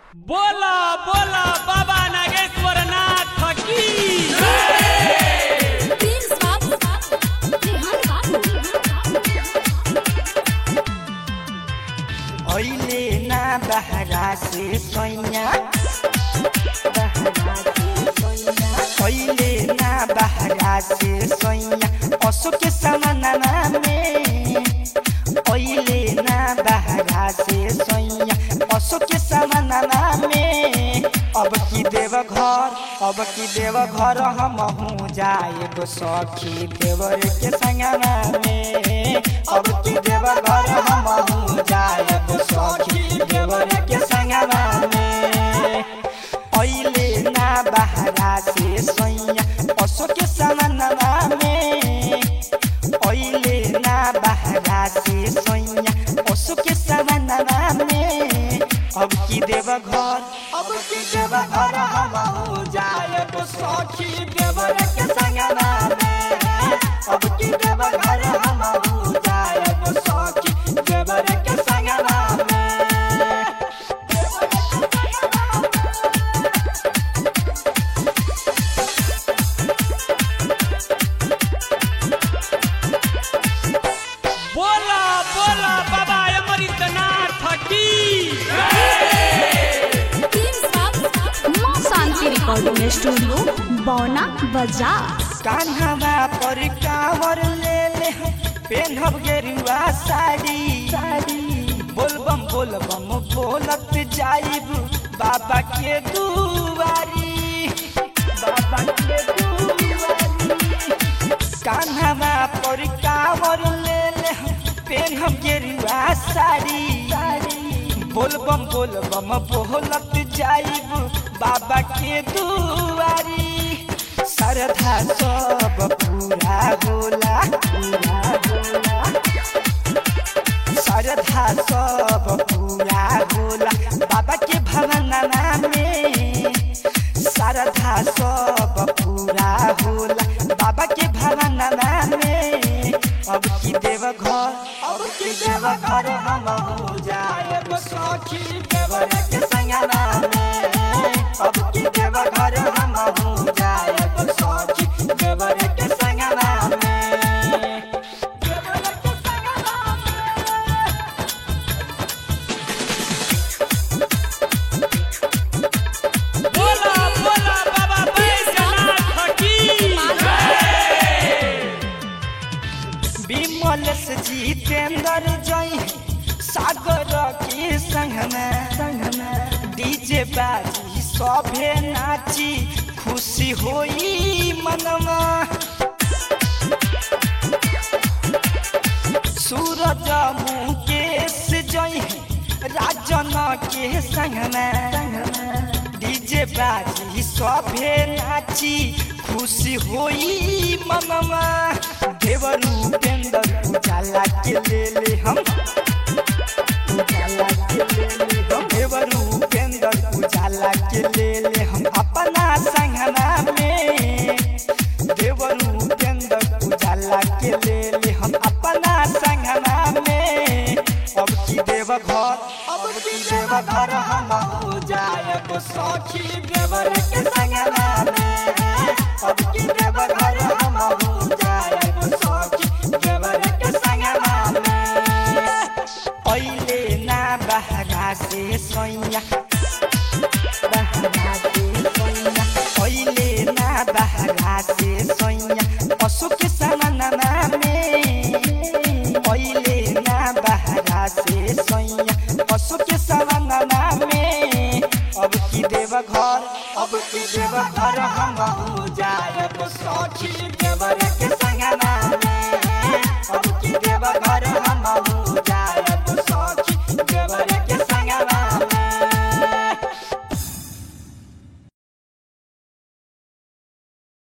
बोला बोला बाबा नागेश्वर नाथ की Please stop. Rehan babu. अहिले ना बहरा से सैया अहिले ना बहरा से सैया पशु के समानमा में अहिले ना बहरा से सैया पशु के समानमा में अब की देव घर अब की देव घर हम हूँ जाए गो सखी देवर के संगमा में अब की देव घर हम हूँ जाए गो सखी देवर के संगमा में अहिले ना बहरा से सैया पशु के समानमा में अहिले ना बहरा से सैया पशु के समानमा में अब की देव घर अब की देव घर हम हो जाए तो सखी देवर के संगमा में अब की देव घर हम हो जाए तो सखी देवर के संगमा में बोला बोला बाबा अमृतनाथ की Please stop. माँ शांति रिकॉर्डिंग स्टूडियो बौना बाजार कान्हावा पर कावर ले ले पेन्हब गेरुआ साड़ी साड़ी बोलबम बोलबम बोलत जाइब बाबा के दुआरी बाबा के दुआरी कान्हावा पर कावर ले ले पेन्हब गेरुआ साड़ी साड़ी बोलबम बोलबम बोलत जाइब बाबा के दुआरी श्रद्धा सब पूरा होला पूरा होला श्रद्धा सब पूरा होला बाबा के भवनमा में श्रद्धा सब पूरा होला बाबा के भवनमा में अब की देव घर अब की देव घर हम हो जाए सखी देवर के संगना में अब की देव घर हम हो जाए सखी देवर के संगना में देवर के संगना में बोला बोला बाबा बैजनाथ की विमल से जितेंद्र जय सागर के संगमे संगमे डीजे बाजी सभे नाची खुशी होई मनमा सूरज मुकेश जय राजन के संगमे डीजे बाजी सभे नाची खुशी होई मनमा देवरू पेंदर उजाला के ले ले हम उजाला के ले ले हम देवरू पेंदर उजाला के ले ले हम अपना संगना में देवरू पेंदर उजाला के ले ले हम अपना संगना में अब की देव घर अब की देव घर हम हो जाए तो सखी देवर के संगना में अब की देव घर हम हो जाए तो सखी देवर के संगना में पहिले ना बहरा से सैया बहरा से सैया पहिले ना बहरा से सैया पशु के समानमा में पहिले ना बहरा से सैया पशु के समानमा में अब की देव घर अब की देव घर हम हो जाए सखी देवर के संगना में अब की देव घर